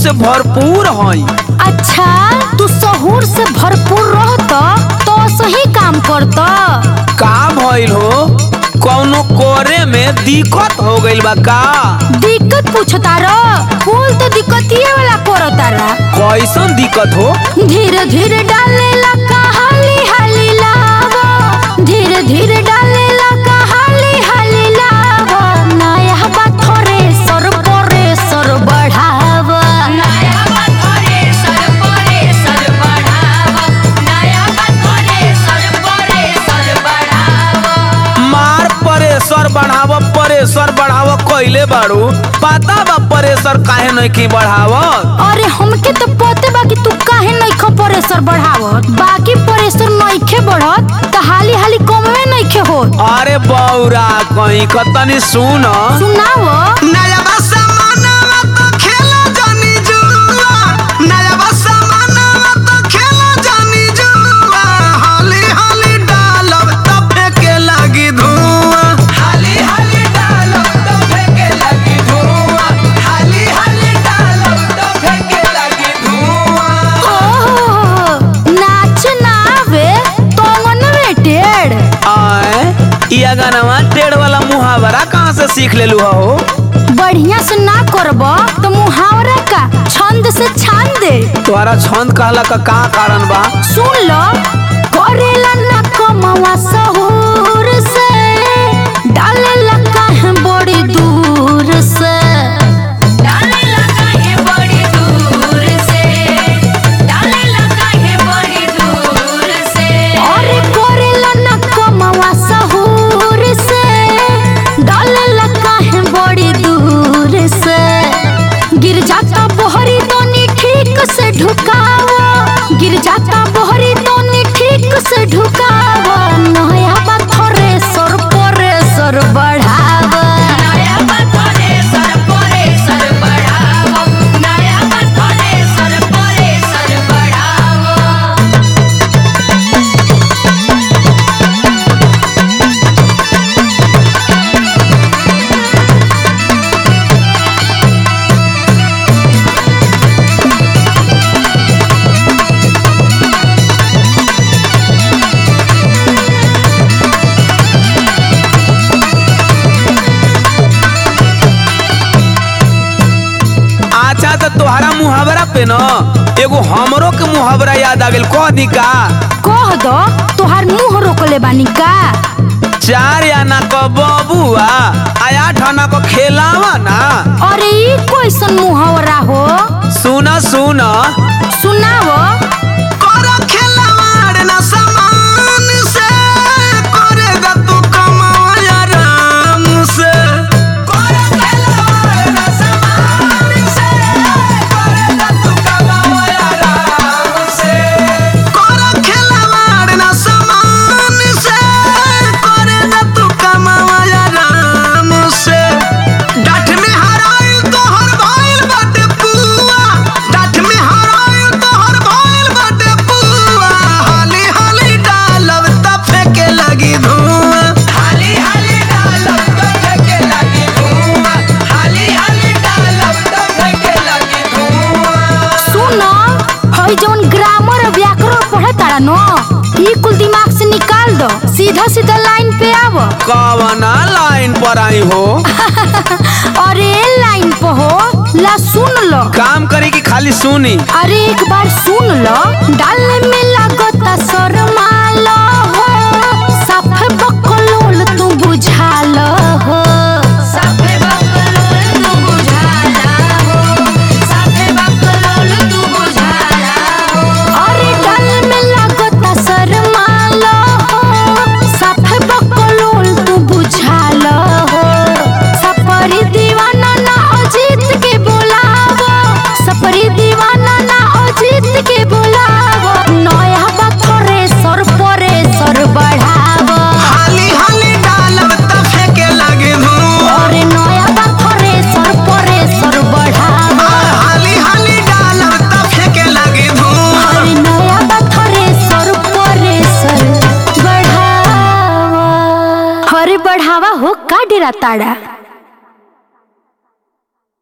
से भरपूर हई अच्छा तू सहूर से भरपूर रहत तो सही काम करत का भइल हो कौनो करे में दिक्कत हो गइल बा का दिक्कत पूछता र कुल तो दिक्कतिए वाला करता रा कैसन दिक्कत हो धीरे धीरे डाले लका हाली हाली लावा धीरे धीरे डाले लका हाली हाली लावा नया बात थोरे सर परे सर बढ़ावा नया बात थोरे सर परे सर बढ़ावा नया बात थोरे सर परे सर बढ़ावा मार प्रेशर बढ़ाव प्रेशर बढ़ाव कइले बाड़ू पता बा प्रेशर काहे नहीं बढ़ावत अरे हमके तो पते बा कि तू काहे नइखे प्रेशर बढ़ावत बाकी प्रेशर नइखे बढ़त त हाली हाली कमवे नइखे होत अरे बौरा कहीं कतनी सुन सुनाव नया समानवा तो खेला जानी जुआ नया समानवा तो खेला जानी जुआ हाली हाली डालब तो फेंके लगी धुआं हाली हाली डालब तो फेंके लगी धुआं हाली हाली डालब तो फेंके लगी धुआं ओहो नाच ना आवे तो मनवे टेढ़ आए इया गाना टेढ़ वाला मुहावरा कहाँ से सीख लेलू हो बढ़िया से ना करब तो मुहावरा का छंद से छान दे तोहरा छंद कहला का का कारण बा सुन लो करेला ना कमावा सहूर से डालेला काहे बड़ी दूर से डालेला काहे बड़ी दूर से डालेला काहे बड़ी दूर से अरे करेला ना कमावा सहूर से डालेला काहे बड़ी दूर से गिर जाता बोहरी दोनी ठीक से ढुकावा गिर जाता बोहरी दोनी ठीक से ढुकावा नया पत्थरे सर परे सर बढ़ावा नया पत्थरे सर परे सर बढ़ावा नया पत्थरे सर परे सर बढ़ावा अच्छा तो तोहरा मुहावरा पे न एगो हमरो के मुहावरा याद आ गेल कह दी का कह दो तोहार मुंह रोकले बानी का चार आना क बबुआ आ आठ आना क खेलावा ना अरे ई कैसन मुहावरा हो सुन सुन सुनावो करो खेलवाड़ ना समान से करेगा तू कमाई आराम से करो खेलवाड़ ना समान से करेगा तू कमाई आराम से करो खेलवाड़ ना समान से करेगा तू कमाई आराम से डाठ में हराइल तोहर भइल बाटे पुआ डाठ में हराइल तोहर भइल बाटे पुआ हाली हाली डालब त फेंके लगी धुआं हाली हाली डालब त फेंके लगी धुआं हाली हाली डालब त फेंके लगी धुआं सुनो हई जौन ग्रामर और व्याकरण पढ़े तारा न ई कुल दिमाग से निकाल दो सीधा सीधा लाइन पे आवो कवना लाइन पर आई हो अरे लाइन पे हो ला सुन लो काम करी कि खाली सुनी अरे एक बार सुन लो डालने में लगता शर्मालो हो साफे बकलोल तू बुझालो हो साफे बकलोल तू बुझाला हो साफे बकलोल तू बुझाला हो अरे डाल में लगता शर्मालो हो साफे बकलोल तू बुझालो हो सपरी दीवाना ना अजीत के बोलावो सपरी दीवाना ना अजीत के बोलावो नया बथरे सर परे सर बढ़ावो हाली हाली डालब त फेंके लगी धुआं अरे नया बथरे सर परे सर बढ़ावो हाली हाली डालब त फेंके लगी धुआं अरे नया बथरे सर परे सर बढ़ावो अरे बढ़ावा हो का डेरा ताड़ा